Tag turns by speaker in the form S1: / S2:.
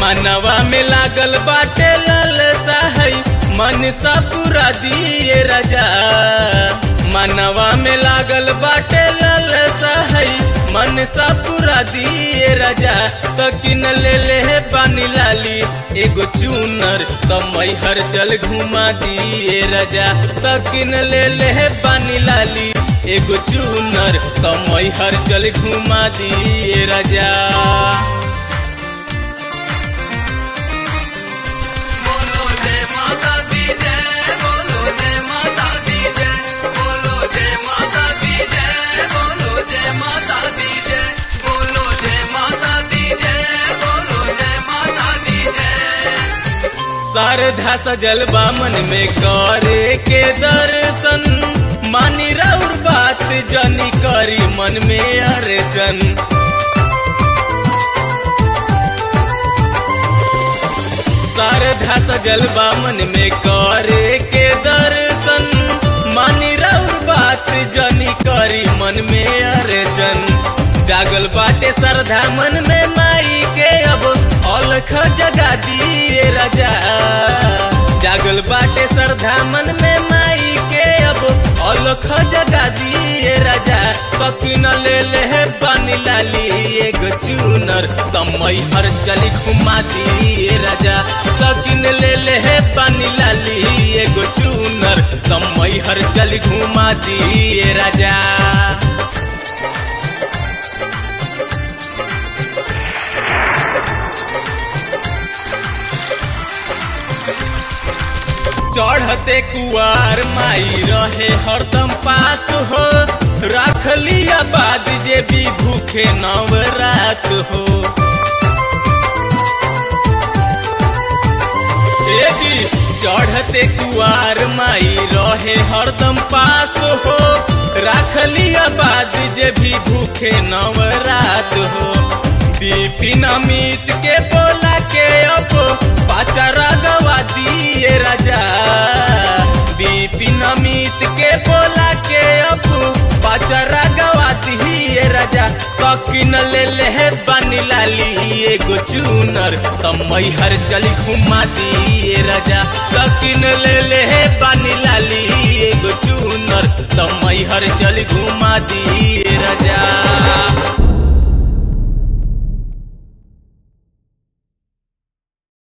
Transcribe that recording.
S1: मनवा में लागल बाटे ललसा है मन सा पूरा दिए राजा मनवा में लागल बाटे ललसा है मन सा पूरा दिए राजा तो किन ले ले है पानी लाली एगो चूनर तो मैहर चल घुमा दिए राजा तो किन ले ले है पानी लाली एगो चूनर तो मैहर चल घुमा दिए राजा
S2: बोलो जय माता दी जय बोलो जय माता दी जय बोलो जय माता दी जय बोलो जय माता दी जय बोलो जय माता दी जय बोलो जय माता दी जय
S1: शारदा सजल बामन में करे के दर्शन मानी राउर बात जनी करी मन में अर्जन शारदा सजल बामन में करे के दर्शन मानी राउर बात जनी करी मन में अर्जन जागल बाटे श्रद्धा मन में माई के अब अलख जगा दिए राजा जागल बाटे श्रद्धा मन में माई के अब अलख जगा दिए राजा ककिन ले ले है पानी लाली एगो चूनर तमई हर चली घुमा दिए राजा ककिन ले ले है पानी लाली एगो चूनर तमई हर चली घुमा दिए राजा चढ़ते कुआर माई रहे हरदम पास हो रख लिया बाद जे भी भूखे नवरात हो ए जी चढ़ते कुआर माई रहे हरदम पास हो रख लिया बाद जे भी भूखे नवरात हो बिपिन अमित के बोला के अब पाचारा गवा दिए राजा बिपिन अमित के बोला के अब पाचारा गवा दिए राजा ककिन ले ले है बानी लाली एगो चूनर तमई हर चली घुमा दिए राजा ककिन ले ले है बानी लाली एगो चूनर तमई हर चली घुमा दिए राजा